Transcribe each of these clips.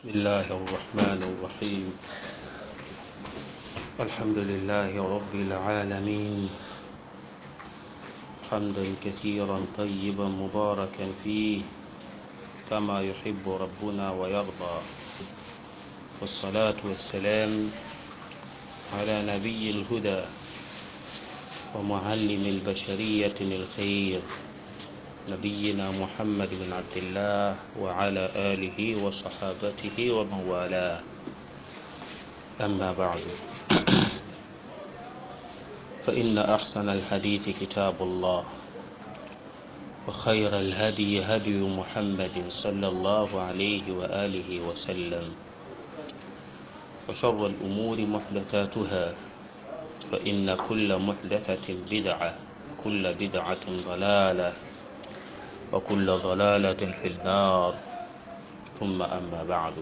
بسم الله الرحمن الرحيم الحمد لله رب العالمين حمدا كثيرا طيبا مباركا فيه كما يحب ربنا ويرضى والصلاة والسلام على نبي الهدى ومعلم البشرية الخير نبينا محمد بن عبد الله وعلى آله وصحابته ومن والاه أما بعد فإن أحسن الحديث كتاب الله وخير الهدي هدي محمد صلى الله عليه وآله وسلم وشر الأمور محدثاتها فإن كل محدثة بدعة كل بدعة ضلالة وكل ضلالة في النار ثم أما بعد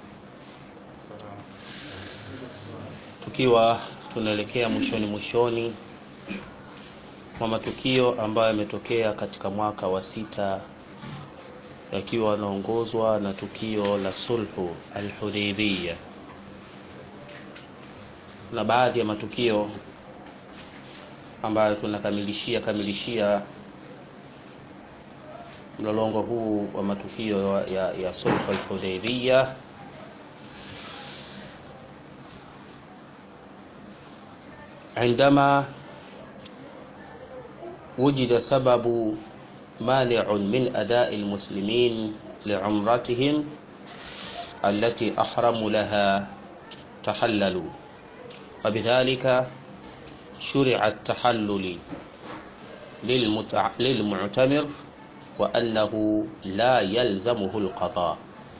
tukiwa tunaelekea mwishoni mwishoni mwa matukio ambayo yametokea katika mwaka wa sita yakiwa yanaongozwa na tukio la sulhu alhudaibiya na baadhi ya matukio ambayo tunakamilishia kamilishia mlolongo huu wa matukio ya, ya sulhu alhudaibiya عندما وجد سبب مانع من أداء المسلمين لعمرتهم التي أحرموا لها تحللوا وبذلك شرع التحلل للمتع... للمعتمر وأنه لا يلزمه القضاء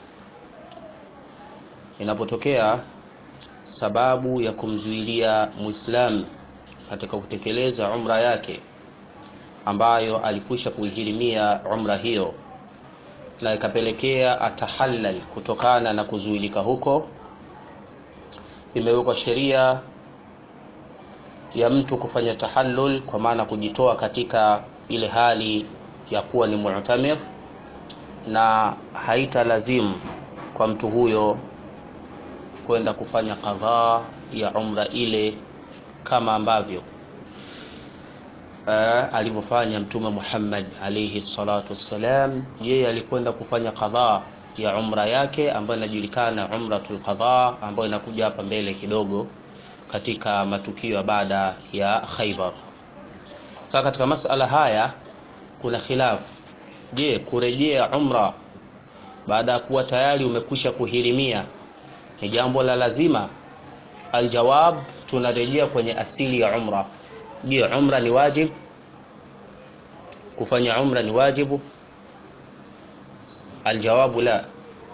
inapotokea sababu ya kumzuilia muislamu katika kutekeleza umra yake ambayo alikwisha kuihirimia umra hiyo na ikapelekea atahallal kutokana na kuzuilika huko imewekwa sheria ya mtu kufanya tahallul kwa maana kujitoa katika ile hali ya kuwa ni mu'tamir na haitalazimu kwa mtu huyo kwenda kufanya kadhaa ya umra ile kama ambavyo uh, alivyofanya mtume Muhammad alayhi salatu wassalam yeye alikwenda kufanya kadhaa ya umra yake ambayo inajulikana umratul qadha ambayo inakuja hapa mbele kidogo katika matukio ya baada ya Khaybar sasa katika masala haya kuna khilaf je kurejea umra baada ya kuwa tayari umekwisha kuhirimia ni jambo la lazima aljawab tunarejea kwenye asili ya umra je umra ni wajib kufanya umra ni wajibu aljawabu la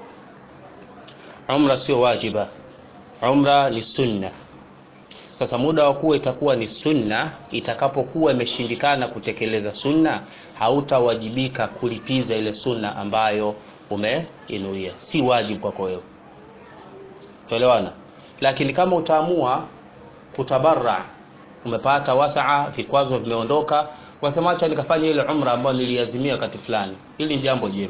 umra sio wajiba umra ni sunna sasa muda wa kuwa itakuwa ni sunna itakapokuwa imeshindikana kutekeleza sunna hautawajibika kulipiza ile sunna ambayo umeinuia si wajibu kwako wewe tuelewana lakini kama utaamua kutabarra umepata wasaa vikwazo vimeondoka wasema acha nikafanya ile umra ambayo niliazimia wakati fulani hili ni jambo jema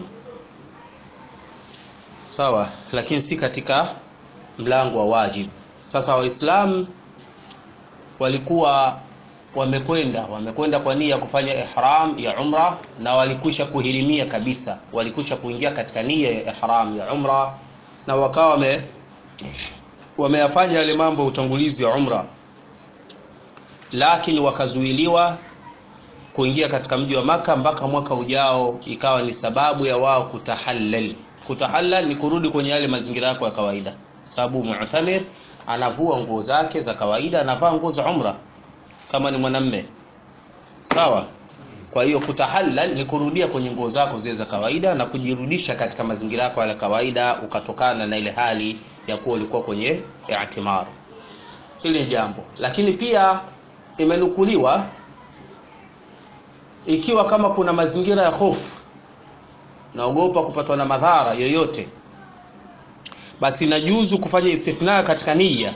sawa lakini si katika mlango wa wajibu sasa waislamu walikuwa wamekwenda wamekwenda kwa nia ya kufanya ihram ya umra na walikwisha kuhirimia kabisa walikwisha kuingia katika nia ya ihram ya umra na wakawa wame wameyafanya yale mambo ya utangulizi wa umra lakini wakazuiliwa kuingia katika mji wa maka mpaka mwaka ujao ikawa ni sababu ya wao kutahallal kutahallal ni kurudi kwenye yale mazingira yako ya kawaida sababu mu'tamir anavua nguo zake za kawaida anavaa nguo za umra kama ni mwanamme sawa kwa hiyo kutahallal ni kurudia kwenye nguo zako zile za kawaida na kujirudisha katika mazingira yako ya kawaida ukatokana na ile hali ya kuwa ulikuwa kwenye i'timar hili ni jambo lakini pia imenukuliwa ikiwa kama kuna mazingira ya hofu naogopa kupatwa na madhara yoyote basi inajuzu kufanya istifna katika nia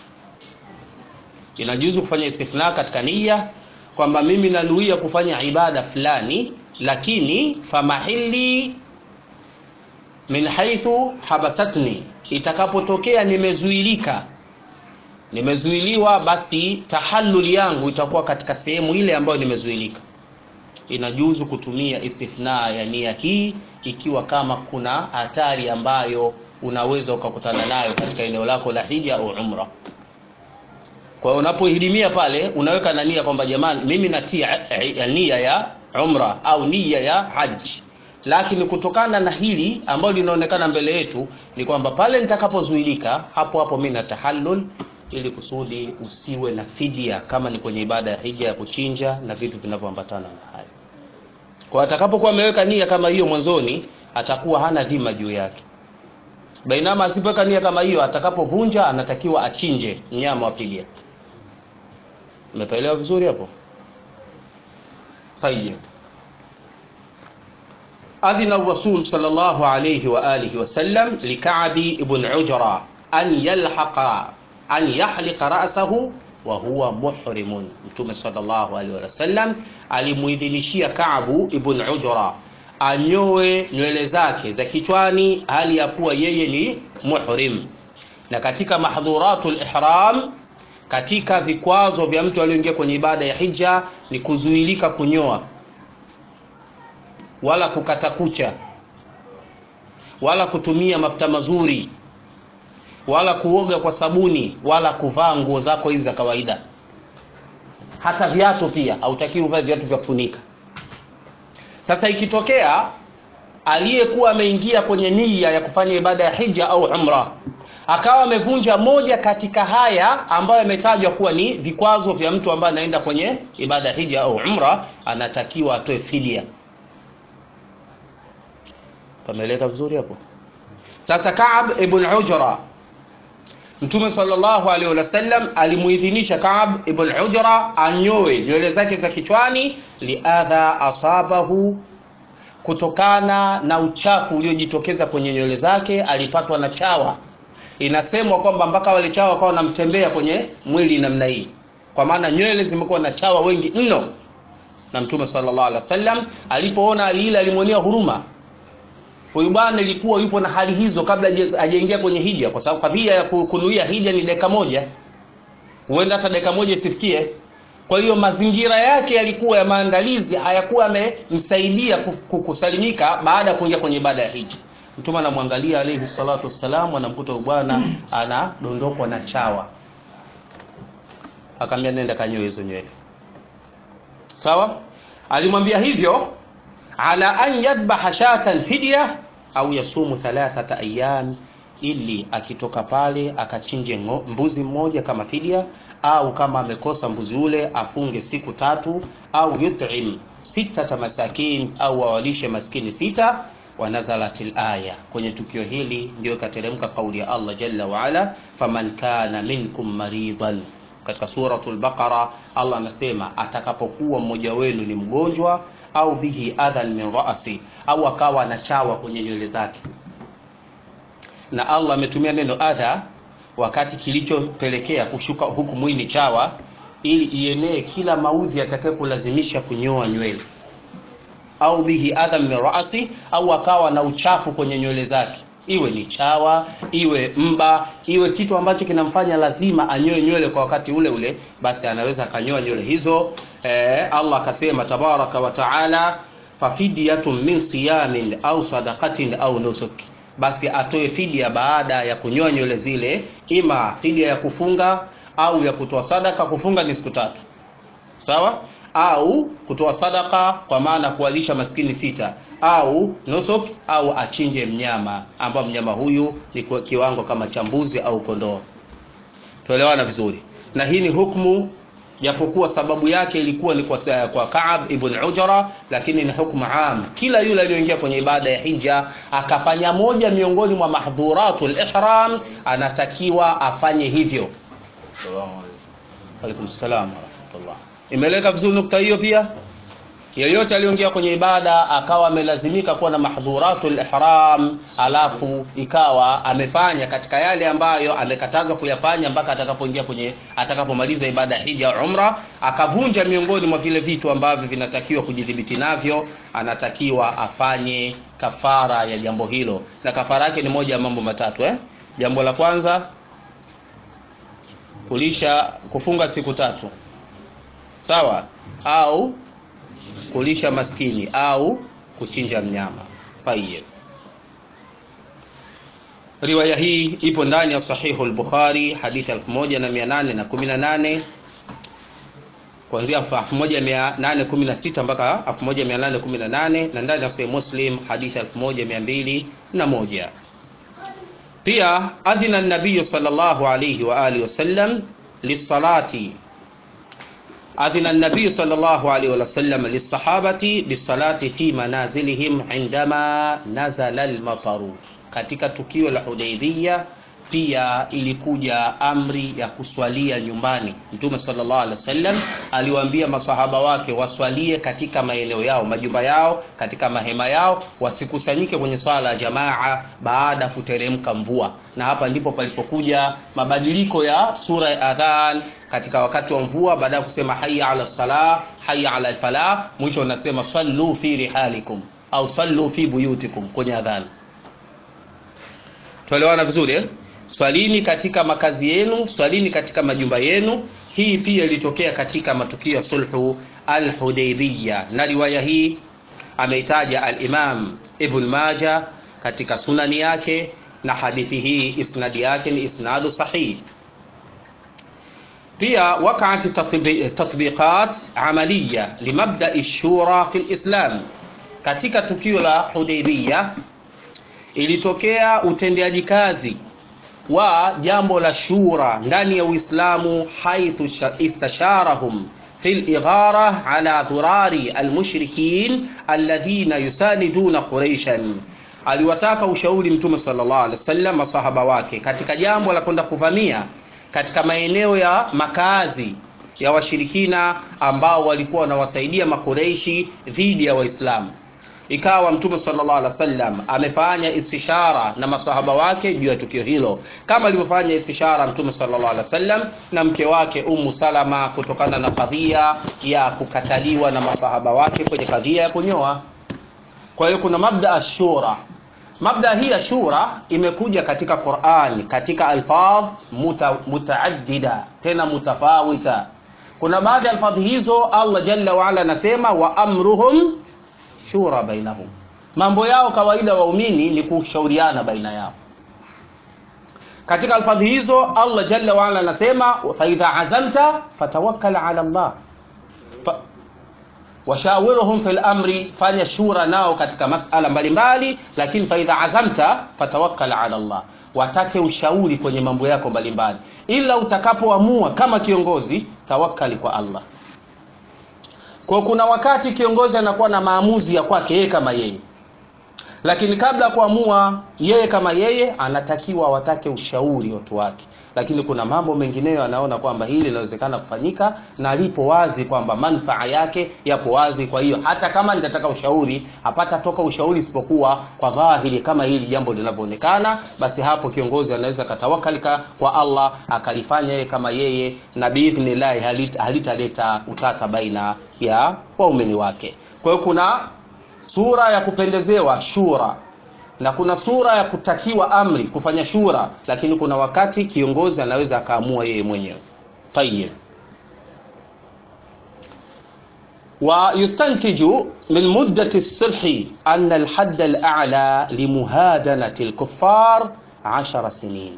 inajuzu kufanya istifna katika nia kwamba mimi nanuia kufanya ibada fulani lakini famahili min haithu habasatni itakapotokea nimezuilika nimezuiliwa basi tahallul yangu itakuwa katika sehemu ile ambayo nimezuilika inajuzu kutumia istithna ya nia hii ikiwa kama kuna hatari ambayo unaweza ukakutana nayo katika eneo lako la hija au umra kwa hiyo unapohirimia pale unaweka na nia kwamba jamani mimi natia nia ya umra au nia ya haji lakini kutokana na hili ambalo linaonekana mbele yetu ni kwamba pale nitakapozuilika hapo hapo mimi na tahallul ili kusudi usiwe na fidia kama ni kwenye ibada ya hija ya kuchinja na vitu vinavyoambatana na hayo kwa atakapokuwa ameweka nia kama hiyo mwanzoni atakuwa hana dhima juu yake bainama asipoweka nia kama hiyo atakapovunja anatakiwa achinje mnyama wa fidia umepaelewa vizuri hapo tayeb أذن الرسول صلى الله عليه وآله وسلم لكعب بن عجرة أن يلحق أن يحلق رأسه وهو محرم Mtume sallallahu alaihi wasallam alimuidhinishia Kaabu ibn Ujra anyoe nywele zake za kichwani hali ya kuwa yeye ni muhrim. Na katika mahdhuratul ihram, katika vikwazo vya mtu aliyoingia kwenye ibada ya hija ni kuzuilika kunyoa wala kukata kucha wala kutumia mafuta mazuri wala kuoga kwa sabuni wala kuvaa nguo zako hizi za kawaida hata viatu pia hautakiwi uvae viatu vya kufunika sasa ikitokea aliyekuwa ameingia kwenye nia ya kufanya ibada ya hija au umra akawa amevunja moja katika haya ambayo yametajwa kuwa ni vikwazo vya mtu ambaye anaenda kwenye ibada ya hija au umra anatakiwa atoe fidia pameleka vizuri hapo sasa Kaab ibn Ujra Mtume sallallahu alaihi wasallam alimuidhinisha Kaab ibn Ujra anyoe nywele zake za kichwani liadha asabahu kutokana na uchafu uliojitokeza kwenye nywele zake alipatwa na chawa inasemwa kwamba mpaka wale chawa wakawa wanamtembea kwenye mwili namna hii kwa maana nywele zimekuwa na chawa wengi mno na Mtume sallallahu alaihi wasallam alipoona hali ile alimwonea huruma huyu bwana ilikuwa yupo na hali hizo kabla hajaingia kwenye hija kwa sababu kadhia ya kunuia hija ni dakika moja huenda hata dakika moja isifikie kwa hiyo mazingira yake yalikuwa ya maandalizi hayakuwa yamemsaidia kusalimika baada ya kuingia kwenye ibada ya hija mtume anamwangalia alayhi salatu wassalam anamkuta bwana anadondokwa na chawa akamwambia nenda kanyoe hizo nywele sawa alimwambia hivyo ala an yadhbaha shatan fidya au yasumu thalathata ayyam ili akitoka pale akachinje mbuzi mmoja kama fidia au kama amekosa mbuzi ule afunge siku tatu au yut'im sitata masakin au awalishe maskini sita wa nazalatil aya kwenye tukio hili ndio ikateremka kauli ya Allah jalla wa ala faman kana minkum maridan katika suratul baqara Allah anasema atakapokuwa mmoja wenu ni mgonjwa au bihi adhan min ra'si au akawa na chawa kwenye nywele zake na Allah ametumia neno adha wakati kilichopelekea kushuka huku mwini chawa ili ienee kila maudhi atakaye kulazimisha kunyoa nywele au bihi adhan min ra'si au akawa na uchafu kwenye nywele zake iwe ni chawa iwe mba iwe kitu ambacho kinamfanya lazima anyoe nywele kwa wakati ule ule basi anaweza akanyoa nywele hizo eh, Allah akasema tabaraka wa taala fafidyatun min siyamin au sadaqatin au nusuk basi atoe fidia baada ya kunyoa nywele zile ima fidia ya kufunga au ya kutoa sadaka kufunga ni siku tatu sawa au kutoa sadaka kwa maana kuwalisha maskini sita au nusuk au achinje mnyama ambao mnyama huyu ni kwa kiwango kama cha mbuzi au kondoo tuelewana vizuri na hii ni hukumu japokuwa sababu yake ilikuwa ni kwa, kwa Kaab ibn Ujra lakini ni hukumu am kila yule aliyoingia kwenye ibada ya hija akafanya moja miongoni mwa mahdhuratul ihram anatakiwa afanye hivyo Alaikum salaam wa rahmatullah imeleka vizuri nukta hiyo pia yeyote aliyoingia kwenye ibada akawa amelazimika kuwa na mahdhuratul ihram alafu ikawa amefanya katika yale ambayo amekatazwa kuyafanya mpaka atakapoingia kwenye atakapomaliza ibada ya hija umra akavunja miongoni mwa vile vitu ambavyo vinatakiwa kujidhibiti navyo anatakiwa afanye kafara ya jambo hilo na kafara yake ni moja ya mambo matatu eh? jambo la kwanza kulisha kufunga siku tatu sawa au kulisha maskini au kuchinja mnyama tayeb riwaya hii ipo ndani ya sahihu al-bukhari hadithi 1818 kuanzia 1816 mpaka 1818 na ndani ya sahih muslim hadithi 1201 pia adhina an-nabiy sallallahu alayhi wa alihi wasallam lisalati أذن النبي صلى الله عليه وسلم للصحابة بالصلاة في منازلهم عندما نزل المطر katika tukio la Hudaybiyah pia ilikuja amri ya kuswalia nyumbani. Mtume sallallahu alaihi wasallam aliwaambia masahaba wake waswalie katika maeneo yao, majumba yao, katika mahema yao, wasikusanyike kwenye swala ya jamaa baada ya kuteremka mvua. Na hapa ndipo palipokuja mabadiliko ya sura ya adhan katika wakati wa mvua, baada ya kusema hayya ala salah, hayya ala falah, mwisho unasema sallu fi rihalikum au sallu fi buyutikum kwenye adhan. Tuelewana vizuri eh? Swalini katika makazi yenu, swalini katika majumba yenu. Hii pia ilitokea katika matukio ya sulhu al-Hudaybiyah, na riwaya hii ameitaja al-Imam Ibn Majah katika sunani yake, na hadithi hii isnadi yake ni isnadu sahih. Pia waqa'at tatbiqat amaliya limabda'i shura fi al-Islam, katika tukio la Hudaybiyah ilitokea utendeaji kazi wa jambo la shura ndani ya Uislamu, haithu istasharahum fi al-ighara ala dhurari al-mushrikin alladhina yusaniduna Quraishan, aliwataka ushauri Mtume sallallahu alaihi wasallam masahaba wake katika jambo la kwenda kuvamia katika maeneo ya makazi ya washirikina ambao walikuwa wanawasaidia makureishi dhidi ya Waislamu. Ikawa Mtume sallallahu alaihi wasallam amefanya istishara na masahaba wake juu ya tukio hilo, kama alivyofanya istishara Mtume sallallahu alaihi wasallam na mke wake Ummu Salama kutokana na kadhia ya kukataliwa na masahaba wake kwenye kadhia ya kunyoa. Kwa hiyo kuna mabda ashura. Mabda hii ashura imekuja katika Qur'an katika alfadh muta, mutaaddida tena mutafawita. Kuna baadhi ya alfadhi hizo Allah jalla wa ala anasema wa amruhum shura bainahum, mambo yao kawaida waumini ni kushauriana baina yao. Katika alfadhi hizo Allah jalla wa ala anasema fa idha azamta fatawakkal ala Allah fa, washawiruhum fil amri, fanya shura nao katika masala mbalimbali, lakini fa idha azamta fatawakkal ala Allah, watake ushauri kwenye mambo yako mbalimbali, ila utakapoamua kama kiongozi, tawakkali kwa Allah. Kwa kuna wakati kiongozi anakuwa na maamuzi ya kwake yeye kama yeye, lakini kabla ya kuamua yeye kama yeye, anatakiwa watake ushauri watu wake. Lakini kuna mambo mengineyo anaona kwamba hili linawezekana kufanyika na lipo wazi kwamba manufaa yake yapo wazi. Kwa hiyo hata kama nitataka ushauri, hapata toka ushauri isipokuwa kwa dhahiri, kama hili jambo linavyoonekana, basi hapo kiongozi anaweza katawakalika kwa Allah akalifanya yeye kama yeye, na biidhnillah halitaleta utata baina ya waumini wake. Kwa hiyo kuna sura ya kupendezewa shura na kuna sura ya kutakiwa amri kufanya shura, lakini kuna wakati kiongozi anaweza akaamua yeye mwenyewe. Tayyib. Wa yustantiju min muddati as-sulhi anna al-hadd al-a'la li muhadanati al-kuffar 10 sinin.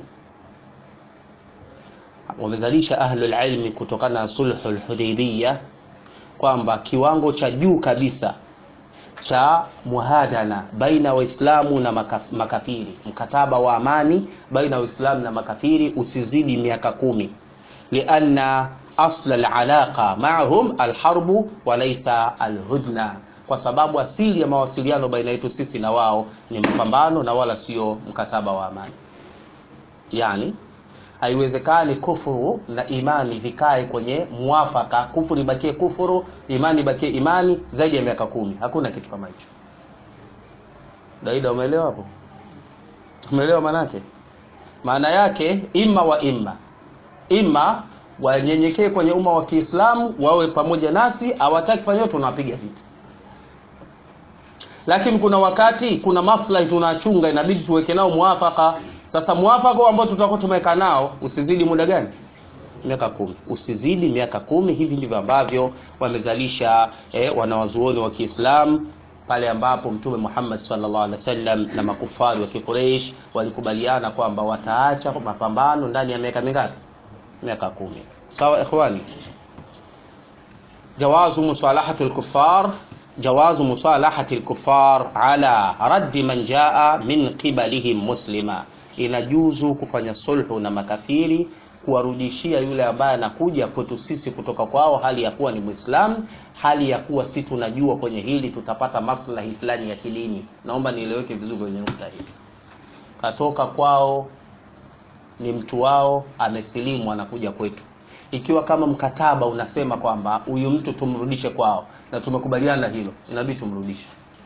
Wamezalisha ahlul ilmi kutokana na sulhul Hudaybiyah kwamba kiwango cha juu kabisa cha muhadana baina waislamu na makafiri, mkataba wa amani baina waislamu na makafiri usizidi miaka kumi, lianna asla alalaqa maahum alharbu walaysa alhudna, kwa sababu asili ya mawasiliano baina yetu sisi na wao ni mapambano na wala sio mkataba wa amani. Yani haiwezekani kufuru na imani vikae kwenye muafaka, kufuru ibakie kufuru, imani ibakie imani zaidi ya miaka kumi. Hakuna kitu kama hicho. Daida, umeelewa hapo? Umeelewa maanake? Maana yake imma wa imma, imma wanyenyekee kwenye umma wa Kiislamu wawe pamoja nasi, hawataki kufanya, tunawapiga vita. lakini kuna wakati kuna maslahi tunachunga inabidi tuweke nao muafaka sasa muafaka ambao tutakuwa tumeweka nao usizidi muda gani miaka kumi usizidi miaka kumi hivi ndivyo ambavyo wamezalisha eh, wanawazuoni wa kiislam pale ambapo mtume Muhammad sallallahu alaihi wasallam na makufari wa Quraysh walikubaliana kwamba wataacha mapambano ndani ya miaka mingapi miaka kumi sawa ikhwani jawazu musalahati al-kuffar jawazu musalahati al-kuffar ala raddi man jaa min qibalihim muslima inajuzu kufanya sulhu na makafiri kuwarudishia yule ambaye anakuja kwetu sisi kutoka kwao hali ya kuwa ni Muislamu, hali ya kuwa si tunajua kwenye hili tutapata maslahi fulani ya kidini. Naomba nieleweke vizuri kwenye nukta hii. Katoka kwao ni mtu wao, amesilimu, anakuja kwetu. Ikiwa kama mkataba unasema kwamba huyu mtu tumrudishe kwao na tumekubaliana hilo, inabidi tumrudishe.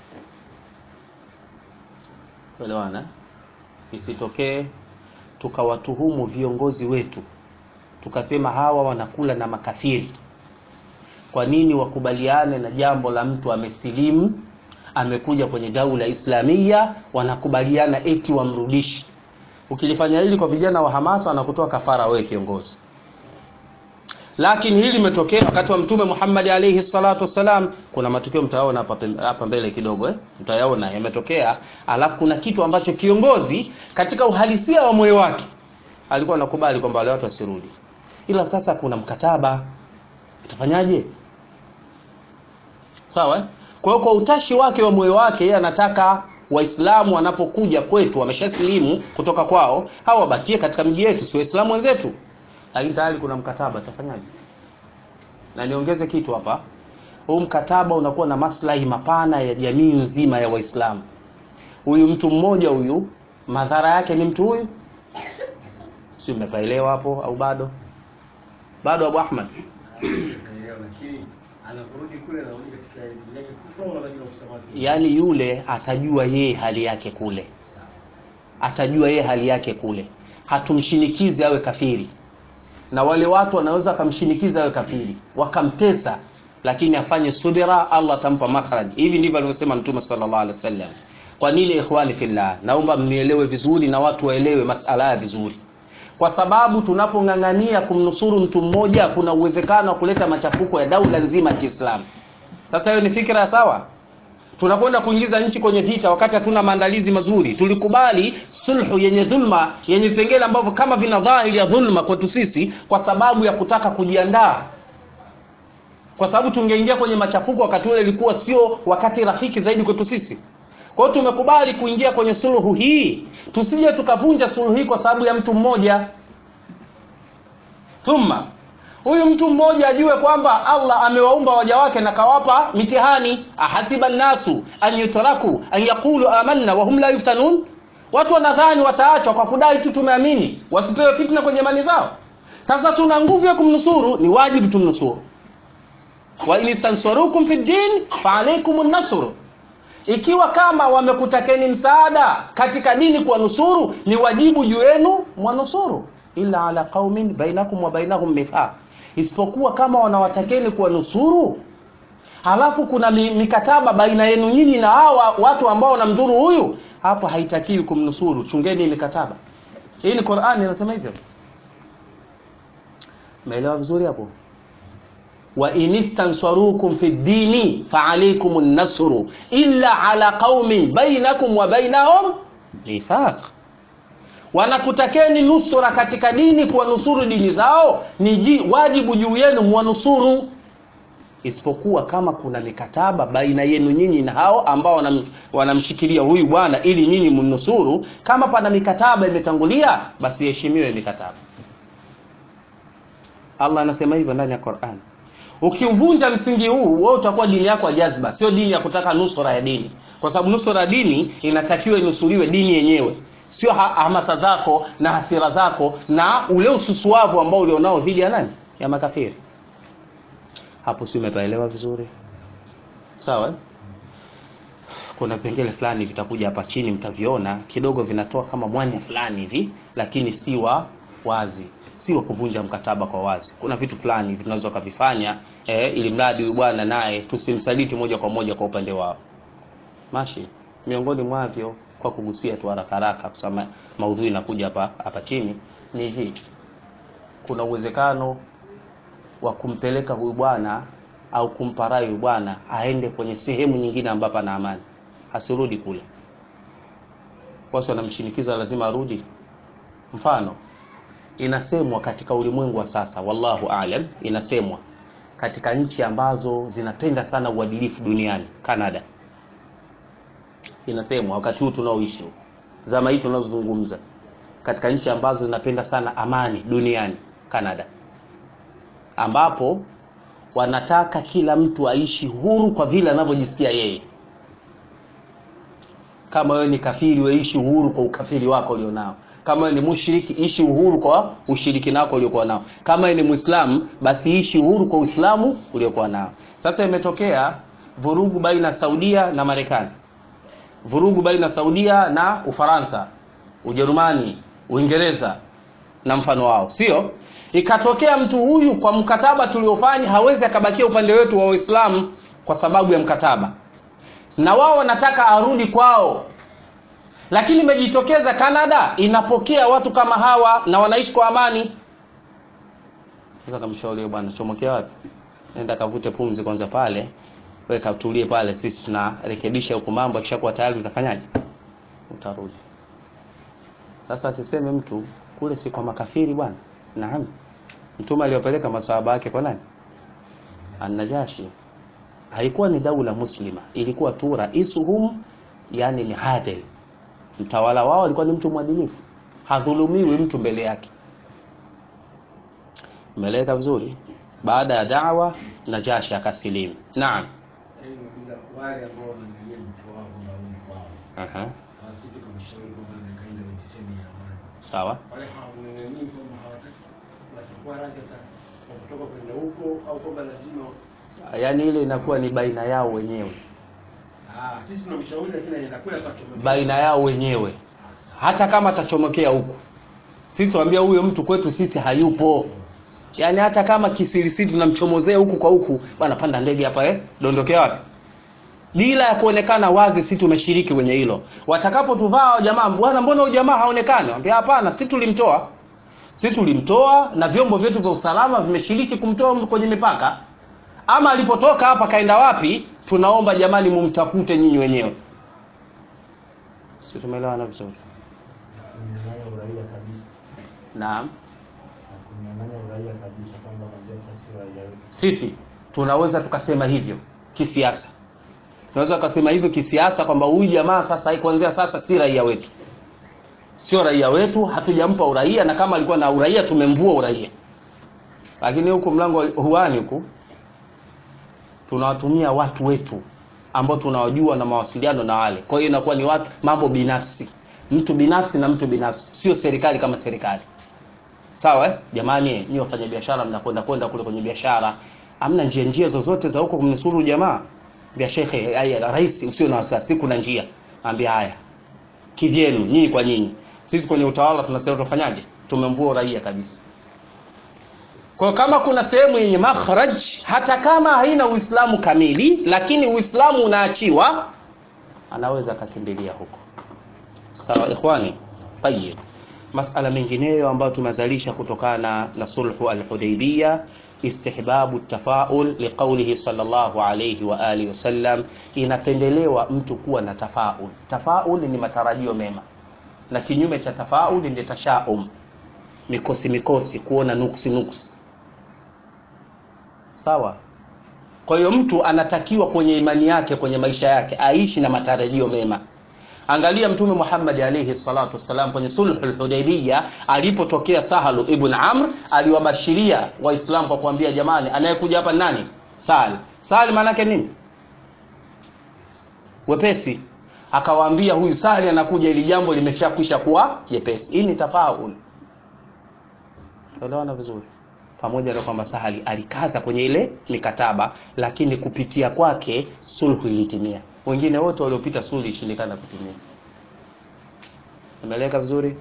Elewana, isitokee tukawatuhumu viongozi wetu tukasema hawa wanakula na makafiri. Kwa nini wakubaliane na jambo la mtu amesilimu, amekuja kwenye daula Islamia, wanakubaliana eti wamrudishi? Ukilifanya hili kwa vijana wa Hamasa, wanakutoa kafara wewe kiongozi. Lakini hili limetokea wakati wa Mtume Muhammad alayhi salatu wasalam. Kuna matukio mtaona hapa hapa mbele kidogo eh, mtayaona yametokea. Alafu kuna kitu ambacho kiongozi katika uhalisia wa moyo wake alikuwa anakubali kwamba wale watu wasirudi, ila sasa kuna mkataba, utafanyaje? Sawa eh? Kwa hiyo kwa utashi wake wa moyo wake yeye anataka Waislamu wanapokuja kwetu wameshasilimu kutoka kwao, hawa wabakie katika miji yetu, si Waislamu wenzetu lakini tayari kuna mkataba, tafanyaje? Na niongeze kitu hapa, huu mkataba unakuwa na maslahi mapana ya jamii nzima ya Waislamu. Huyu mtu mmoja huyu, madhara yake ni mtu huyu, si umepaelewa hapo au bado? Bado Abu Ahmad, yaani yule atajua yeye hali yake kule, atajua yeye hali yake kule, hatumshinikizi awe kafiri na wale watu wanaweza wakamshinikiza awe kafiri wakamtesa, lakini afanye subira, Allah atampa makhraj. Hivi ndivyo alivyosema Mtume sallallahu alaihi wasallam. Kwa nini ikhwani fillah? Naomba mnielewe vizuri na watu waelewe masala ya vizuri, kwa sababu tunapong'ang'ania kumnusuru mtu mmoja, kuna uwezekano wa kuleta machafuko ya daula nzima ya Kiislamu. Sasa hiyo ni fikra sawa? tunakwenda kuingiza nchi kwenye vita wakati hatuna maandalizi mazuri. Tulikubali sulhu yenye dhulma, yenye vipengele ambavyo kama vina dhahiri ya dhulma kwetu sisi, kwa sababu ya kutaka kujiandaa, kwa sababu tungeingia kwenye machafuko wakati ule, ilikuwa sio wakati rafiki zaidi kwetu sisi. Kwa hiyo tumekubali kuingia kwenye sulhu hii, tusije tukavunja sulhu hii kwa sababu ya mtu mmoja. Thumma huyu mtu mmoja ajue kwamba Allah amewaumba waja wake na kawapa mitihani. ahasiba nnasu an yutraku an yaqulu amanna wa hum la yuftanun, watu wanadhani wataachwa kwa kudai tu tumeamini, wasipewe fitna kwenye imani zao. Sasa tuna nguvu ya kumnusuru, ni wajibu tumnusuru. wa in istansarukum fi din fa alaykum an-nasr, ikiwa kama wamekutakeni msaada katika dini kwa nusuru, ni wajibu juu yenu mwanusuru, illa ala qaumin bainakum wa bainahum mithaq isipokuwa kama wanawatakeni kuwa nusuru, halafu kuna mikataba baina yenu nyinyi na hawa watu ambao wanamdhuru huyu, hapo haitakiwi kumnusuru. Chungeni mikataba hii, ni Qur'ani inasema hivyo. Umeelewa vizuri hapo? wa in istansarukum fi dini fa alaykum an-nasru illa ala qaumin bainakum wa bainahum mithaq wanakutakeni nusura katika dini, kuwanusuru dini zao, ni wajibu juu yenu mwanusuru, isipokuwa kama kuna mikataba baina yenu nyinyi na hao ambao wanam, wanamshikilia huyu bwana ili nyinyi mnusuru. Kama pana mikataba imetangulia, basi heshimiwe mikataba. Allah anasema hivyo ndani ya Qur'an. Ukiuvunja msingi huu, wewe utakuwa dini yako ya jazba, sio dini ya kutaka nusura ya dini, kwa sababu nusura ya dini inatakiwa inusuriwe dini yenyewe sio hamasa zako na hasira zako na ule ususuavu ambao ulionao dhidi ya nani, ya makafiri. Hapo si umepaelewa vizuri? Sawa. Kuna vipengele fulani vitakuja hapa chini, mtaviona kidogo, vinatoa kama mwanya fulani hivi, lakini si wa wazi, si wa kuvunja mkataba kwa wazi. Kuna vitu fulani tunaweza kuvifanya eh, ili mradi huyu bwana naye tusimsaliti moja kwa moja kwa upande wao. mashi miongoni mwavyo kwa kugusia tu haraka haraka kusema maudhui inakuja hapa hapa chini ni hivi kuna uwezekano wa kumpeleka huyu bwana au kumpa rai huyu bwana aende kwenye sehemu nyingine ambapo ana amani asirudi kule watu wanamshinikiza lazima arudi mfano inasemwa katika ulimwengu wa sasa wallahu alam inasemwa katika nchi ambazo zinapenda sana uadilifu duniani Canada inasemwa wakati huu tunaoishi zama hii tunazozungumza katika nchi ambazo zinapenda sana amani duniani Canada ambapo wanataka kila mtu aishi huru kwa vile anavyojisikia yeye kama wewe ni kafiri weishi uhuru kwa ukafiri wako ulionao kama wewe ni mushriki ishi uhuru kwa ushiriki nako uliokuwa nao kama wewe ni muislamu basi ishi uhuru kwa uislamu uliokuwa nao sasa imetokea vurugu baina Saudia na Marekani vurugu baina Saudia na Ufaransa Ujerumani Uingereza na mfano wao sio ikatokea mtu huyu kwa mkataba tuliofanya hawezi akabakia upande wetu wa Uislamu kwa sababu ya mkataba na wao wanataka arudi kwao lakini imejitokeza Canada inapokea watu kama hawa na wanaishi kwa amani sasa kamshauri bwana chomokea wapi nenda kavute pumzi kwanza pale wewe katulie pale sisi tunarekebisha huko mambo akishakuwa tayari utafanyaje utarudi sasa asiseme mtu kule si kwa makafiri bwana naam mtume aliyopeleka masahaba yake kwa nani anajashi haikuwa ni daula muslima ilikuwa tu raisuhum yani ni adil mtawala wao alikuwa ni mtu mwadilifu hadhulumiwi mtu mbele yake meleka vizuri baada ya dawa najashi akasilimu naam wale ambao wanaangalia mtu wao kwamba huyu ni kwao Aha. hawasiki kumshauri kwamba nakaenda kwenye sehemu ya amani sawa wale hawamng'ang'anii kwamba hawataki watakuwa radhi hata kwa kutoka kwenda huko au kwamba lazima yaani ile inakuwa ni baina yao wenyewe ah, sisi tunamshauri lakini anaenda kule akachomeka baina yao wenyewe hata kama atachomokea huku sisi tuambia huyo mtu kwetu sisi hayupo yaani hata kama kisirisiri tunamchomozea huku kwa huku bwana panda ndege hapa eh dondokea wapi bila ya kuonekana wazi si tumeshiriki kwenye hilo watakapotuvaa jamaa bwana mbona huyu jamaa haonekani ambia hapana si tulimtoa si tulimtoa na vyombo vyetu vya usalama vimeshiriki kumtoa kwenye mipaka ama alipotoka hapa kaenda wapi tunaomba jamani mumtafute nyinyi wenyewe si tumeelewana vizuri kunyang'anya uraia kabisa naam na kunyang'anya uraia kabisa kwamba kwanzia sasa sio raia wetu sisi tunaweza tukasema hivyo kisiasa tunaweza tukasema hivyo kisiasa kwamba huyu jamaa sasa kuanzia sasa si raia wetu sio raia wetu hatujampa uraia na kama alikuwa na uraia tumemvua uraia lakini huku mlango wa huani huku tunawatumia watu wetu ambao tunawajua na mawasiliano na wale kwa hiyo inakuwa ni watu mambo binafsi mtu binafsi na mtu binafsi sio serikali kama serikali sawa eh? jamani nyinyi wafanya biashara mnakwenda kwenda kule kwenye biashara amna njia njia zozote za huko kumnusuru jamaa vya shekhe haya rais usio na wasiwasi kuna njia ambia haya kivyenu nyinyi kwa nyinyi sisi kwenye utawala tunasema tufanyaje tumemvua raia kabisa kwa kama kuna sehemu yenye makhraj hata kama haina uislamu kamili lakini uislamu unaachiwa anaweza akakimbilia huko sawa ikhwani tayib masala mengineyo ambayo tumezalisha kutokana na sulhu al-Hudaybiyah istihbabu tafaul liqaulihi sallallahu alayhi wa alihi wasallam inapendelewa mtu kuwa na tafaul tafaul ni matarajio mema na kinyume cha tafaul ni tashaum mikosi mikosi kuona nuksi nuksi sawa kwa hiyo mtu anatakiwa kwenye imani yake kwenye maisha yake aishi na matarajio mema angalia mtume Muhammad alayhi salatu wasalam kwenye sulhul hudaybiyah alipotokea Sahal ibn Amr aliwabashiria waislamu kwa kuambia jamani anayekuja hapa ni nani Sahal Sahal maana yake nini wepesi akawaambia huyu Sahal anakuja ili jambo limeshakwisha kuwa jepesi hii ni tafaul elewana vizuri pamoja na kwamba Sahali alikaza kwenye ile mikataba lakini kupitia kwake sulhu ilitimia wengine wote waliopita sulhu ilishindikana kutimia imeleka vizuri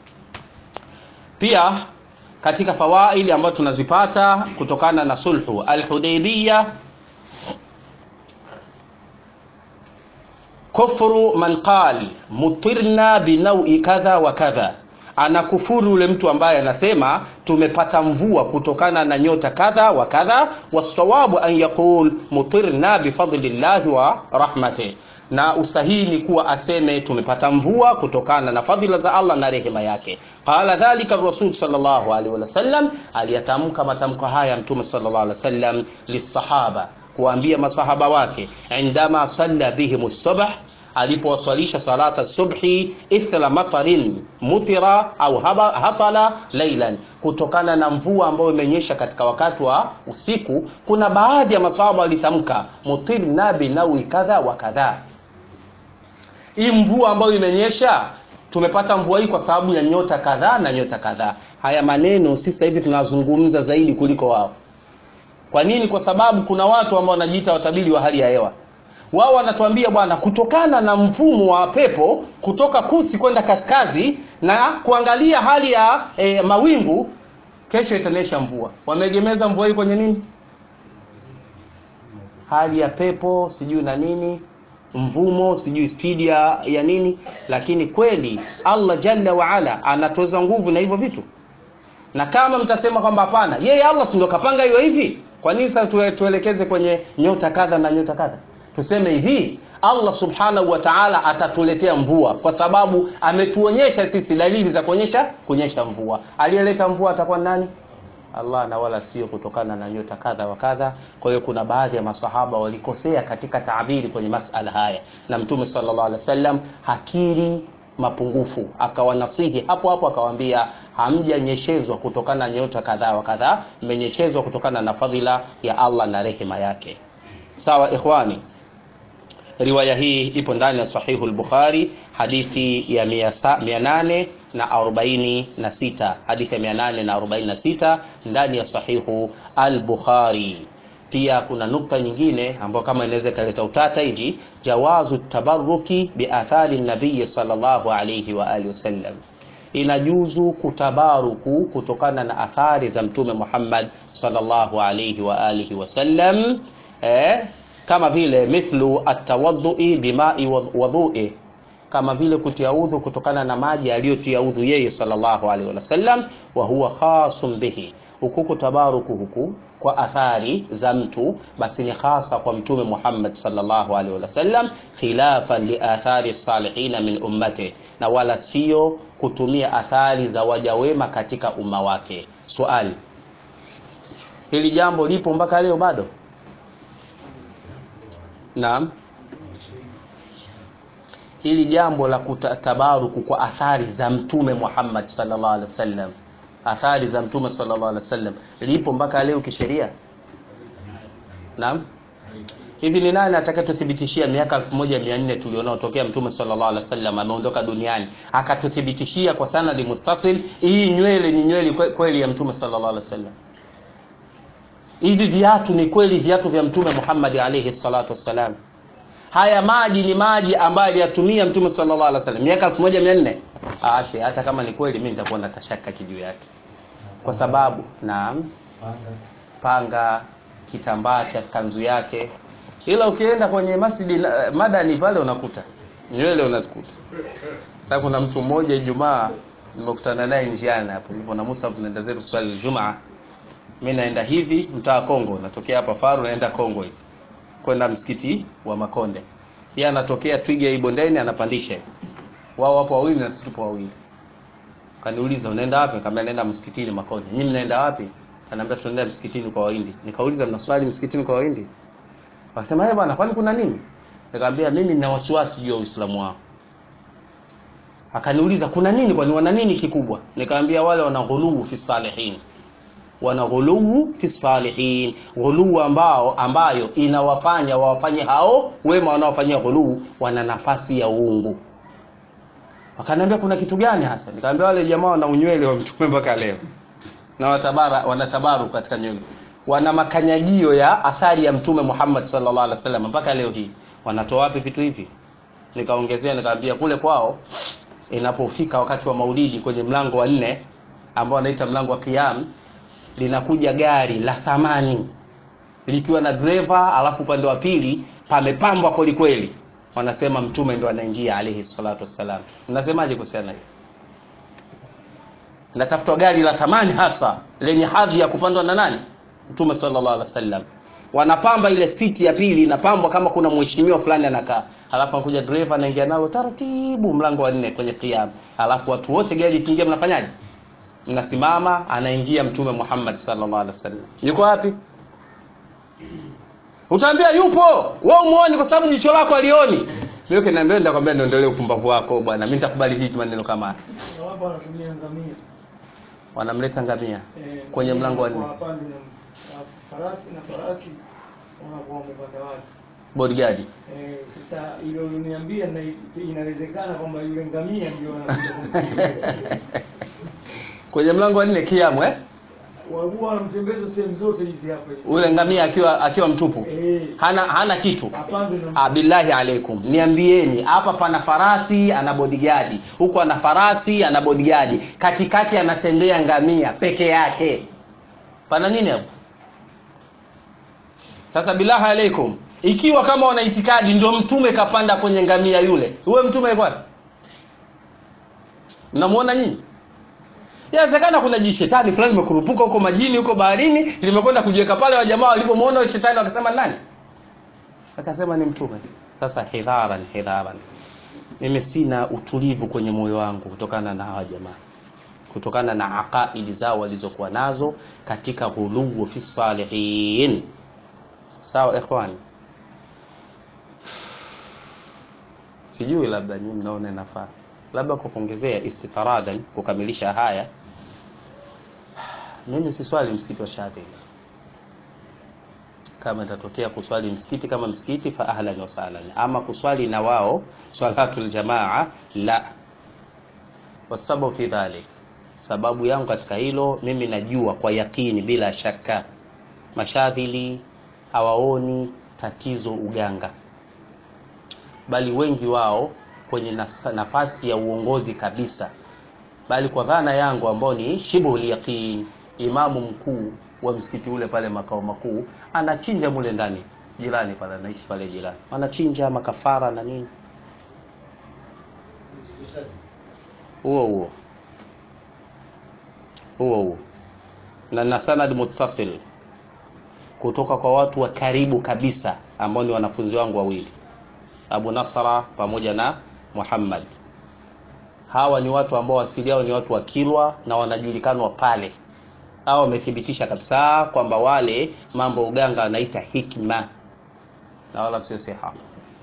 pia katika fawaidi ambazo tunazipata kutokana na sulhu al-Hudaybiyah kufru man qal mutirna binaui kadha wa kadha anakufuru yule mtu ambaye anasema tumepata mvua kutokana na nyota kadha wa kadha wasawabu an yaqul mutirna bifadlillahi wa rahmatih na usahihi ni kuwa aseme tumepata mvua kutokana na fadhila za Allah na rehema yake. Qala dhalika rasul sallallahu alaihi wasallam, aliyatamka matamko haya mtume sallallahu alaihi wasallam lisahaba, kuambia masahaba wake, indama salla bihim subh alipowaswalisha salata subhi ithla matarin mutira au haba, hatala lailan, kutokana na mvua ambayo imenyesha katika wakati wa usiku. Kuna baadhi ya masahaba walitamka mutirna binawi kadha wa kadha hii mvua ambayo imenyesha tumepata mvua hii kwa sababu ya nyota kadhaa na nyota kadhaa. Haya maneno sisi sasa hivi tunazungumza zaidi kuliko wao. Kwa nini? Kwa sababu kuna watu ambao wanajiita watabiri wa hali ya hewa. Wao wanatuambia bwana, kutokana na mfumo wa pepo kutoka kusi kwenda kaskazi na kuangalia hali ya e, mawingu, kesho itanyesha mvua. Wameegemeza mvua hii kwenye nini? Hali ya pepo sijui na nini mvumo sijui spidi ya, ya nini lakini kweli Allah jalla waala anatoza nguvu na hivyo vitu na kama mtasema kwamba hapana yeye Allah si ndo kapanga hiyo hivi kwa nini sasa tuelekeze kwenye nyota kadha na nyota kadha tuseme hivi Allah subhanahu wa ta'ala atatuletea mvua kwa sababu ametuonyesha sisi dalili za kuonyesha kuonyesha mvua aliyeleta mvua atakuwa nani Allah na wala sio kutokana na nyota kadha wa kadha. Kwa hiyo kuna baadhi ya masahaba walikosea katika taabiri kwenye masala haya, na Mtume sallallahu alaihi wasallam hakiri mapungufu, akawanasihi hapo hapo, akawaambia hamjanyeshezwa kutokana na nyota kadha wa kadha, mmenyeshezwa kutokana na fadhila ya Allah na rehema yake. Sawa ikhwani, riwaya hii ipo ndani ya sahihu al-Bukhari hadithi ya 800 na arobaini na sita hadithi ya mia nane na arobaini na sita ndani ya sahihu al-Bukhari. Pia kuna nukta nyingine ambayo kama inaweza ikaleta utata hivi, jawazu tabaruki biathari nabii sallallahu alayhi wa alihi wasallam, inajuzu kutabaruku kutokana na athari za Mtume Muhammad sallallahu alayhi wa alihi wasallam eh, kama vile mithlu atawadhui bimai wadhui kama vile kutia udhu kutokana na maji aliyotia udhu yeye sallallahu alaihi wasallam, wa huwa khasun bihi. Huku kutabaruku huku kwa athari za mtu basi ni hasa kwa Mtume Muhammad sallallahu alaihi wasallam, khilafan li athari salihina min ummati, na wala sio kutumia athari za waja wema katika umma wake. Swali, hili jambo lipo mpaka leo bado? Naam hili jambo la kutabaruku kwa athari za mtume Muhammad sallallahu alaihi wasallam, athari za mtume sallallahu alaihi wasallam lipo mpaka leo kisheria? Naam. Hivi ni nani atakayetuthibitishia miaka 1400 tulionao tokea mtume sallallahu alaihi wasallam ameondoka duniani akatuthibitishia kwa sanadi muttasil hii nywele ni nywele kweli ya mtume sallallahu alaihi wasallam? Hivi viatu ni kweli viatu vya mtume Muhammad alaihi salatu wassalam? haya maji ni maji ambayo aliyatumia mtume sallallahu alaihi wasallam miaka 1400 aashe hata kama ni kweli mimi nitakuwa na tashaka kijuu yake kwa sababu naam Panga. panga kitambaa cha kanzu yake ila ukienda kwenye masjidi na- madani pale unakuta nywele unazikuta sasa kuna mtu mmoja Ijumaa nimekutana naye njiani hapo nilipo na Musa tunaenda zetu swali Ijumaa mimi naenda hivi mtaa Kongo natokea hapa Faru naenda Kongo hivi kwenda msikiti wa Makonde yeye anatokea Twiga hii bondeni anapandisha hivi. wao wapo wawili na sisi tupo wawili kaniuliza unaenda wapi nikamwambia naenda msikitini Makonde nyinyi mnaenda wapi ananiambia tunaenda msikitini kwa Wahindi nikauliza mnaswali msikitini kwa Wahindi Wakasema eh bwana kwani kuna nini? Nikamwambia mimi nina wasiwasi juu ya Uislamu wao. Akaniuliza kuna nini kwani wana nini kikubwa? Nikamwambia wale wana ghuluu fi salihin. Wana ghuluu fi salihin, ghuluu ambao ambayo inawafanya wawafanye hao wema wanaofanyia ghuluu wana nafasi ya uungu. Wakaniambia kuna kitu gani hasa? Nikamwambia wale jamaa wana unywele wa mtume mpaka leo. Na watabara wanatabaru katika nywele wana makanyagio ya athari ya mtume Muhammad sallallahu alaihi wasallam mpaka leo hii. Wanatoa wapi vitu hivi? Nikaongezea nikamwambia kule kwao inapofika wakati wa Maulidi kwenye mlango wa nne ambao wanaita mlango wa Qiyam, linakuja gari la thamani likiwa na dereva, alafu upande wa pili pamepambwa kweli kweli, wanasema mtume ndo anaingia alayhi salatu wassalam mnasemaje kuhusiana na hiyo natafutwa gari la thamani hasa lenye hadhi ya kupandwa na nani mtume sallallahu alaihi wasallam wanapamba ile siti ya pili inapambwa kama kuna mheshimiwa fulani anakaa halafu anakuja dereva anaingia nalo taratibu mlango wa nne kwenye kiama halafu watu wote gari ikiingia mnafanyaje mnasimama anaingia mtume Muhammad sallallahu alaihi wasallam yuko wapi utaambia yupo wewe umuone kwa sababu jicho lako alioni mimi kinaambia nitakwambia niondolee upumbavu wako bwana mimi nitakubali hiki maneno kama haya Na wapo wanatumia ngamia wanamleta ngamia eh, Kwenye mlango wa nne. wapande na na farasi na farasi wanakuwa wamepanda watu bodyguard Eh, sasa hilo uliniambia na inawezekana kwamba yule ngamia ndio anakuja kumpiga. kwenye mlango wa nne kiamu eh Wahuwa wanamtembeza sehemu zote hizi hapa hizi. ule ngamia akiwa akiwa mtupu Eh, hana hana kitu apande na Ah, billahi alaikum niambieni hapa pana farasi ana bodyguard huku ana farasi ana bodyguard katikati anatembea ngamia peke yake pana nini hapo sasa billahi alaikum ikiwa kama wana itikadi ndio mtume kapanda kwenye ngamia yule huyo mtume yuko wapi mnamuona nyinyi inawezekana kuna jishetani fulani limekurupuka huko majini huko baharini limekwenda kujiweka pale wajamaa walipomuona yule shetani wakasema nani akasema ni mtume sasa hidharan hidharan mimi sina utulivu kwenye moyo wangu kutokana na hawa jamaa kutokana na aqaidi zao walizokuwa nazo katika ghuluwu fi salihin sawa ikhwani sijui labda nyinyi mnaona inafaa labda kwa kuongezea istifaradan kukamilisha haya mimi si swali msikiti wa Shadhili kama itatokea kuswali msikiti kama msikiti fa ahlan wa sahlan ama kuswali na wao swalatul jamaa la wasababu fi dhalik sababu yangu katika hilo mimi najua kwa yakini bila shaka mashadhili hawaoni tatizo uganga bali wengi wao kwenye nas- nafasi ya uongozi kabisa bali kwa dhana yangu ambao ni shibhul yaqin imamu mkuu wa msikiti ule pale makao makuu anachinja mule ndani jirani pale anaishi pale jirani anachinja makafara na nini huo huo huo huo na na sanad muttasil kutoka kwa watu wa karibu kabisa ambao ni wanafunzi wangu wawili Abu Nasra pamoja na Muhammad hawa ni watu ambao asili yao ni watu wa Kilwa na wanajulikanwa pale hawa wamethibitisha kabisa kwamba wale mambo uganga wanaita hikma na wala sio siha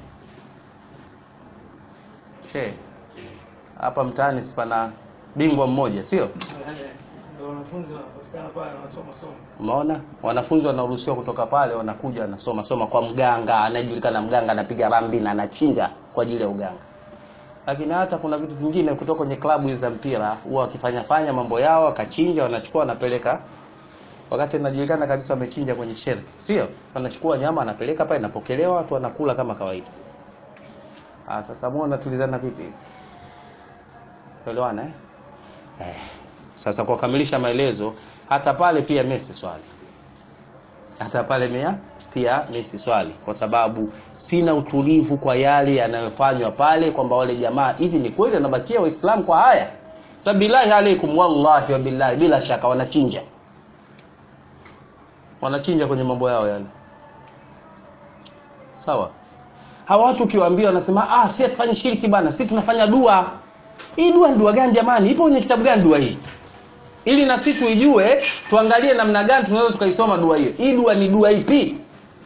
she hapa mtaani sipana bingwa mmoja sio ndio wanafunzi wanapatikana pale wanasoma soma. umeona wanafunzi wanaruhusiwa kutoka pale wanakuja wanasoma soma kwa mganga anayejulikana mganga anapiga ramli na anachinja kwa ajili ya uganga lakini hata kuna vitu vingine kutoka kwenye klabu hizi za mpira huwa wakifanya fanya mambo yao wakachinja wanachukua wanapeleka wakati inajulikana kabisa wamechinja kwenye shelf sio wanachukua nyama anapeleka pale inapokelewa watu wanakula kama kawaida ah sasa muone tulizana vipi elewana eh? eh sasa kwa kukamilisha maelezo hata pale pia mimi si swali hata pale mia pia mimi si swali kwa sababu sina utulivu kwa yale yanayofanywa pale kwamba wale jamaa hivi ni kweli wanabakia waislamu kwa haya sabillahi alaikum wallahi wa billahi bila shaka wanachinja wanachinja kwenye mambo yao yale sawa hawa watu ukiwaambia wanasema ah si tufanye shiriki bana si tunafanya dua hii dua ni dua gani jamani ipo kwenye kitabu gani dua hii ili na sisi tuijue tuangalie namna gani tunaweza tukaisoma dua hiyo hii dua ni dua ipi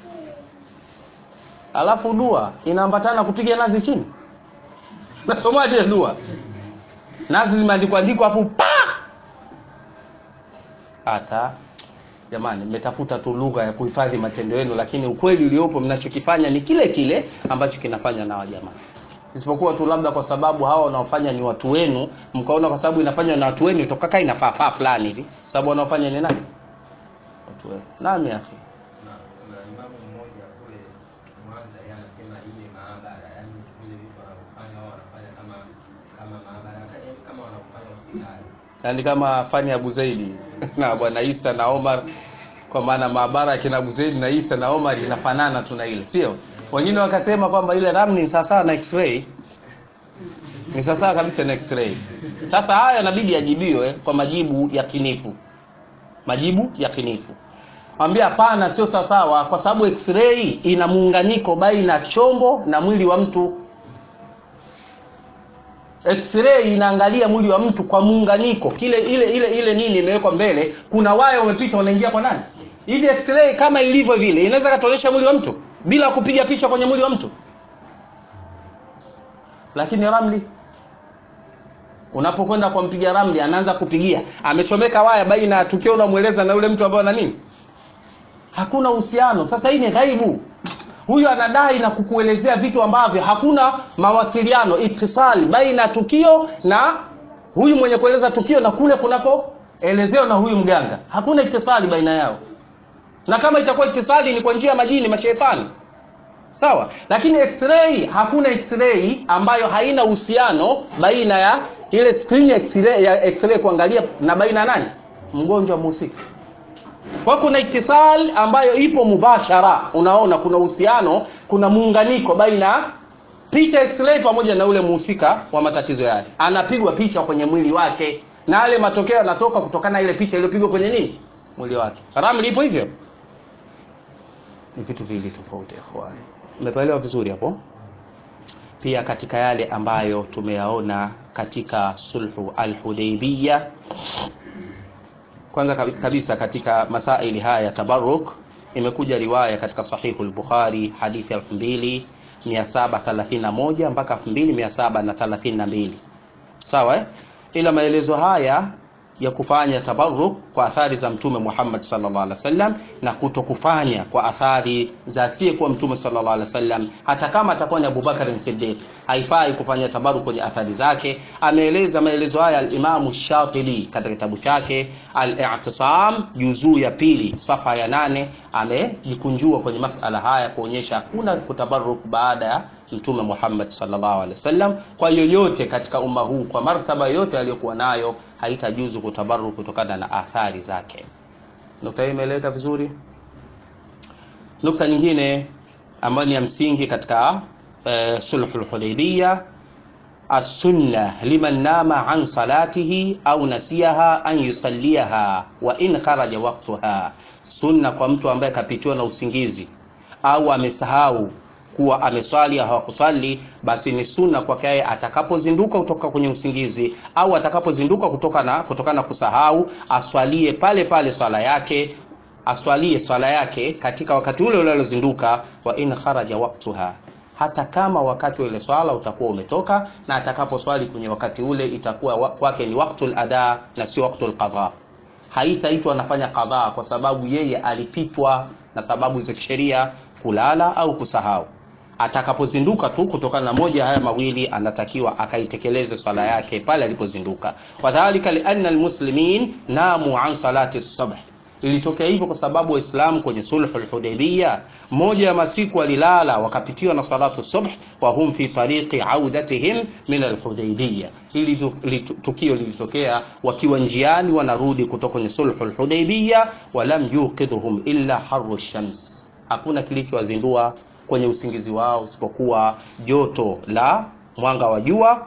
alafu dua inaambatana kupiga nazi chini nasomaje dua nazi zimeandikwa andikwa afu pa hata jamani mmetafuta tu lugha ya kuhifadhi matendo yenu lakini ukweli uliopo mnachokifanya ni kile kile ambacho kinafanywa na wajamaa isipokuwa tu labda kwa sababu hawa wanaofanya ni watu wenu mkaona kwa sababu inafanywa na watu wenu itokakaa inafaa fulani hivi sababu wanaofanya ni nani watu wenu nami afi na kuna imamu mmoja kule Mwanza yeye anasema ile maabara, yani vile vitu wanavyofanya wao wanafanya kama kama maabara, yaani kama wanavyofanya hospitali. yaani kama fani ya Abu Zaidi na bwana Isa na Omar kwa maana maabara ya kina Abu Zaidi na Isa na Omar inafanana tu na ile sio wengine wakasema kwamba ile ramli ni sawasawa na x-ray ni sawasawa kabisa na x-ray sasa haya inabidi yajibiwe kwa majibu yakinifu majibu yakinifu ambia hapana sio sawasawa kwa sababu x-ray ina muunganiko baina ya chombo na mwili wa mtu x-ray inaangalia mwili wa mtu kwa muunganiko kile ile ile ile nini imewekwa mbele kuna waya umepita unaingia kwa nani hivi x-ray kama ilivyo vile inaweza katolesha mwili wa mtu bila kupiga picha kwenye mwili wa mtu lakini ramli unapokwenda kwa mpiga ramli anaanza kupigia amechomeka waya baina ya tukio unamweleza na yule mtu ambaye ana nini hakuna uhusiano sasa hii ni ghaibu huyu anadai na kukuelezea vitu ambavyo hakuna mawasiliano itisali baina ya tukio na huyu mwenye kueleza tukio na kule kunakoelezewa na huyu mganga hakuna itisali baina yao na kama itakuwa itisali ni kwa njia ya majini mashetani sawa lakini x-ray hakuna x-ray ambayo haina uhusiano baina ya ile screen ya x-ray, ya x-ray kuangalia na baina ya nani mgonjwa mhusika kwa kuna itisal ambayo ipo mubashara unaona kuna uhusiano kuna muunganiko baina picha x-ray pamoja na ule muhusika wa matatizo yale anapigwa picha kwenye mwili wake na yale matokeo yanatoka kutokana na ile picha iliyopigwa kwenye nini mwili wake ramli ipo hivyo ni vitu viwili tofauti ikhwani umepaelewa vizuri hapo pia katika yale ambayo tumeyaona katika sulhu al-Hudaybiyah kwanza kabisa katika masaili haya ya tabarruk imekuja riwaya katika sahihu al-Bukhari hadithi 2731 mpaka 2732 sawa eh? ila maelezo haya ya kufanya tabarruk kwa athari za mtume Muhammad sallallahu alaihi wasallam na kutokufanya kwa athari za asiyekuwa mtume sallallahu alaihi wasallam hata kama atakuwa ni Abubakar Siddiq haifai kufanya tabarruk kwenye athari zake ameeleza maelezo haya al-Imam Shatibi katika kitabu chake al-I'tisam juzuu ya pili safa ya nane amejikunjua kwenye masala haya kuonyesha hakuna kutabarruk baada ya mtume Muhammad sallallahu alaihi wasallam kwa yoyote katika umma huu kwa martaba yote aliyokuwa nayo haitajuzu kutabaru kutokana na athari zake nukta hii imeeleweka vizuri nukta nyingine ambayo ni ya msingi katika uh, sulhul hudaybiyah السنة لمن نام عن صلاته أو نسيها أن يصليها وإن خرج وقتها sunna kwa mtu ambaye kapitiwa na usingizi au amesahau kuwa ameswali au hakuswali basi ni sunna kwake yeye atakapozinduka kutoka kwenye usingizi au atakapozinduka kutoka na kutokana na kusahau aswalie pale pale swala yake aswalie swala yake katika wakati ule ule aliozinduka wa in kharaja waqtuha hata kama wakati wa ile swala utakuwa umetoka na atakaposwali kwenye wakati ule itakuwa kwake ni waqtul ada na sio waqtul qadha haitaitwa anafanya qadha kwa sababu yeye alipitwa na sababu za kisheria kulala au kusahau atakapozinduka tu kutokana na moja haya mawili anatakiwa akaitekeleze swala yake pale alipozinduka wadhalika lianna almuslimin namu an salati subh ilitokea hivyo kwa sababu waislamu kwenye sulhu lhudaibia moja ya masiku walilala wakapitiwa na salatu subh wa hum fi tariqi audatihim min alhudaibia ili tukio lilitokea wakiwa njiani wanarudi kutoka kwenye sulhu lhudaibia walam yuqidhum illa haru shams hakuna kilichowazindua kwenye usingizi wao isipokuwa joto la mwanga wa jua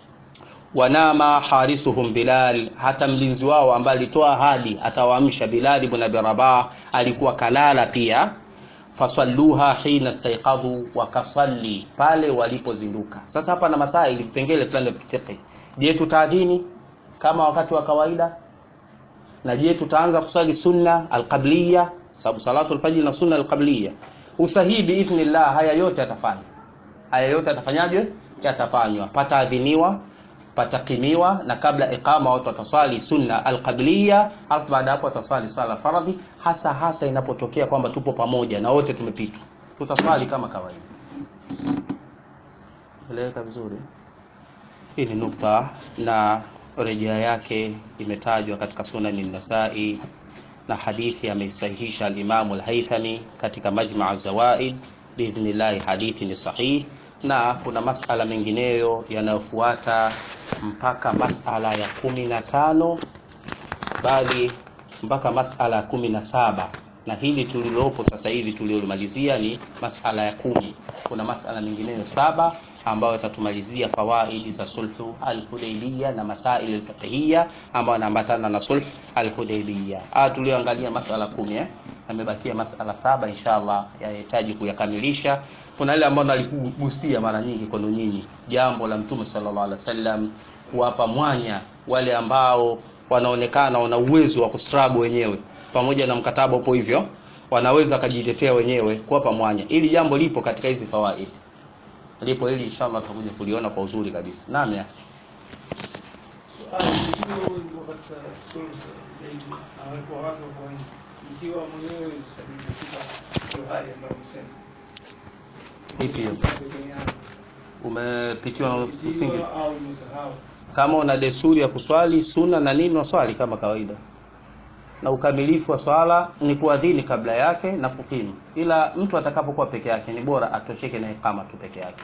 wanama harisuhum Bilal, hata mlinzi wao ambaye alitoa ahadi atawaamsha Bilal ibn Abi Rabah alikuwa kalala pia. Fasalluha hina staiqadhu, wakasalli pale walipozinduka. Sasa hapa na masaili vipengele fulani vya fiqh. Je, tutaadhini kama wakati wa kawaida? Na je, tutaanza kusali sunna alqabliya, sababu salatu alfajr na sunna alqabliya usahihi biidhnillah, haya yote yatafanywa. Haya yote yatafanyajwe? Yatafanywa, pataadhiniwa patakimiwa na kabla iqama watu wataswali sunna alqabliya, alafu baada hapo wataswali sala faradhi, hasa hasa inapotokea kwamba tupo pamoja na wote tumepitwa, tutaswali kama kawaida. Eleweka vizuri. Hii ni nukta na rejea yake imetajwa katika Sunani Nasai na hadithi ameisahihisha al-Imam al-Haythami katika Majma' az-Zawaid biidhnillah, hadithi ni sahihi na kuna masala mengineyo yanayofuata mpaka masala ya kumi na tano bali mpaka masala ya kumi na saba na hili tulilopo sasa hivi tuliomalizia ni masala ya kumi kuna masala mengineyo saba ambayo yatatumalizia fawaidi za sulhu alhudaibia na masail alfiqhiyya ambayo yanaambatana na sulh alhudaibia ah tulioangalia masala kumi eh yamebakia masala saba inshallah yahitaji kuyakamilisha kuna ile ambayo naligusia mara nyingi kwenu nyinyi jambo la mtume sallallahu alaihi wasallam kuwapa mwanya wale ambao wanaonekana wana uwezo wa kustrabu wenyewe pamoja na mkataba upo hivyo wanaweza wakajitetea wenyewe kuwapa mwanya ili jambo lipo katika hizi fawaid lipo ili inshallah tutakuja kuliona kwa uzuri kabisa naam ya ikiwa mwenyewe katika hiyo hali ambayo umesema ipi hiyo umepitiwa na usingizi Ikiwa au umesahau kama una desturi ya kuswali sunna na nini waswali kama kawaida na ukamilifu wa swala ni kuadhini kabla yake na kukimu ila mtu atakapokuwa peke yake ni bora atosheke na ikama tu peke yake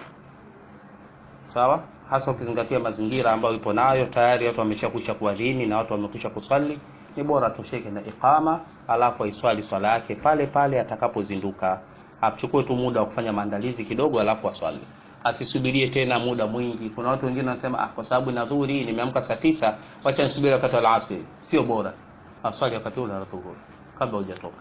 sawa hasa ukizingatia mazingira ambayo ipo nayo tayari watu wameshakwisha kuadhini na watu wamekwisha kuswali ni bora atosheke na ikama alafu aiswali swala yake pale pale atakapozinduka achukue tu muda wa kufanya maandalizi kidogo alafu aswali asisubirie tena muda mwingi kuna watu wengine wanasema ah kwa sababu na dhuhuri nimeamka saa tisa wacha nisubiri wakati wa alasiri sio bora aswali wakati ule wa dhuhuri kabla hujatoka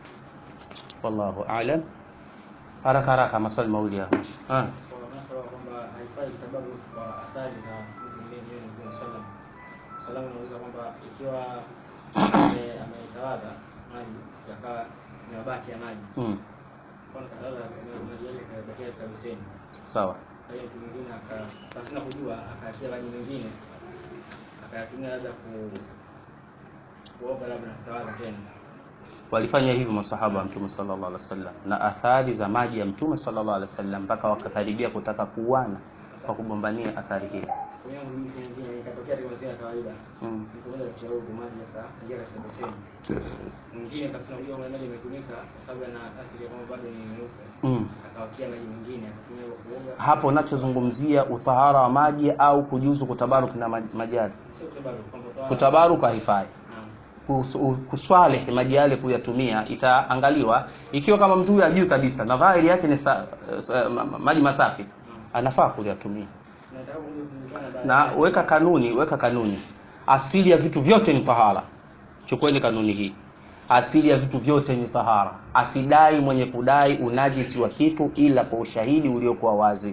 wallahu a'lam haraka haraka maswali mawili hapo ah kwa masala kwamba haifai sababu kwa athari za mtu mwingine yeye Mtume sallam sallam anauliza kwamba ikiwa ame- ametawadha maji yakawa mabaki ya maji mm. kwa katawadha maji yale kabakia katika beseni sawa kwa hiyo mtu mwingine aka pasina kujua akatia maji mengine akayatumia labda ku kuoga labda na kutawadha tena walifanya hivyo masahaba wa mtume sallallahu alaihi wasallam na athari za maji ya mtume sallallahu alaihi wasallam mpaka wakakaribia kutaka kuuana kwa kugombania athari hiyo kwa hiyo mtu mwingine ikatokea katika mazingira ya kawaida mm. mtu mmoja kuchelewa maji yakaingia katika beseni mwingine kasema hiyo maji imetumika kwa sababu yana asili ya kwamba bado ni meupe Mm. akawakia maji mengine akatumia kwa kuoga hapo unachozungumzia utahara wa maji au kujuzu kutabaruk na maj- majali sio kutabaru kwamba toa kutabaruk haifai Naam. Kus- u- kuswali maji yale kuyatumia itaangaliwa ikiwa kama mtu huyu ajui kabisa na dhahiri yake ni sa, sa, ma- ma- maji masafi anafaa kuyatumia Na nataka kuja kujulikana baada na ya- weka kanuni weka kanuni asili ya vitu vyote ni tahara chukueni kanuni hii asili ya vitu vyote ni tahara asidai mwenye kudai unajisi wa kitu ila kwa ushahidi uliokuwa wazi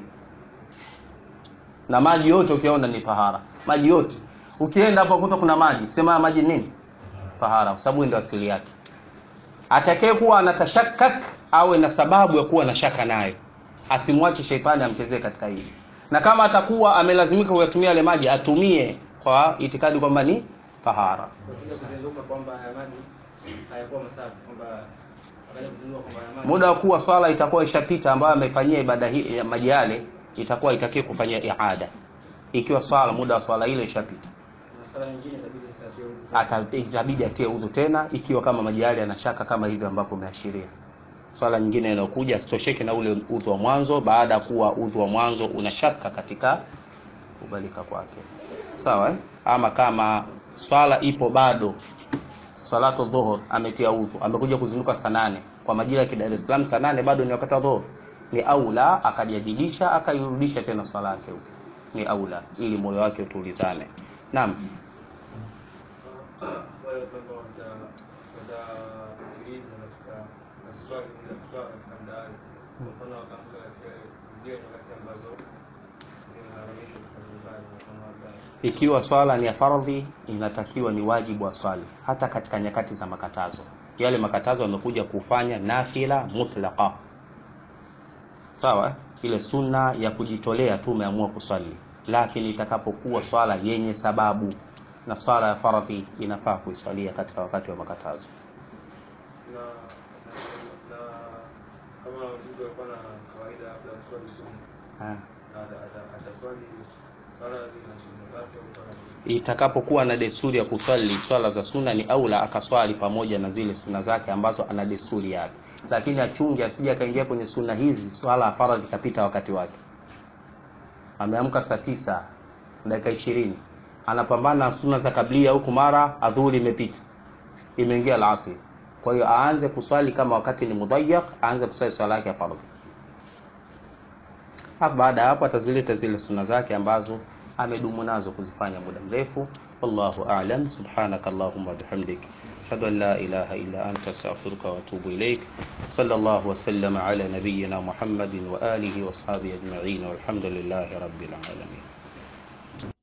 na maji yote ukiona ni tahara maji yote ukienda hapo kuta kuna maji sema haya maji nini tahara kwa sababu ndio asili yake atakaye kuwa anatashakak awe na sababu ya kuwa na shaka naye asimwache sheitani amchezee katika hili na kama atakuwa amelazimika kuyatumia yale maji atumie kwa itikadi kwamba ni tahara kuja kuzinduka kwamba haya maji hayakuwa masafi kwamba akaja kuzindua kwamba haya maji muda wa kuwa swala itakuwa ishapita ambayo amefanyia ibada hii ya maji yale itakuwa itakiwa kufanyia iada ikiwa swala muda wa swala ile ishapita na sala nyingine itabidi isafie huko Ata- itabidi atie udhu tena ikiwa kama maji yale yanashaka kama hivyo ambapo umeashiria swala nyingine inayokuja asitosheke na ule udhu wa mwanzo baada ya kuwa udhu wa mwanzo una shaka katika kubalika kwake sawa eh? ama kama swala ipo bado salatu dhuhur ametia udhu amekuja kuzinduka saa nane kwa majira ya Dar es Salaam saa nane bado ni wakati wa dhuhur ni aula akajadilisha akairudisha tena swala yake huko ni aula ili moyo wake utulizane naam wale watu ambao wata- watasikiliza katika maswali ya kuswala katika mdaani kwa mfano wakaamka katika zile nyakati ambazo zimeharamishwa katika nyumbani kwa mfano labda ikiwa swala ni ya fardhi inatakiwa ni wajibu wa swali hata katika nyakati za makatazo yale makatazo yamekuja kufanya nafila mutlaqa sawa eh? ile sunna ya kujitolea tu umeamua kuswali lakini itakapokuwa swala yenye sababu na swala ya fardhi inafaa kuiswalia katika wakati wa makatazo na na kama mtu alikuwa na kawaida labda kuswali sunna ha. ata- ata- ataswali faradhi na sunna zake au faradhi itakapokuwa na desturi ya kuswali swala za sunna ni aula akaswali pamoja na zile sunna zake ambazo ana desturi yake lakini achunge asije akaingia kwenye sunna hizi swala ya faradhi kapita wakati wake ameamka saa tisa dakika ishirini anapambana na sunna za kablia huku mara adhuhuri imepita imeingia alasiri kwa hiyo aanze kuswali kama wakati ni mudayyak aanze kuswali swala yake ya fardhi Alafu baada ya hapo atazileta zile sunna zake ambazo amedumu nazo kuzifanya muda mrefu. Wallahu a'lam. Subhanaka Allahumma bihamdik. Ashhadu an la ilaha illa anta astaghfiruka wa atubu ilaik. Sallallahu wa sallama ala nabiyyina Muhammadin wa alihi wa ashabihi ajma'in walhamdulillahi rabbil alamin.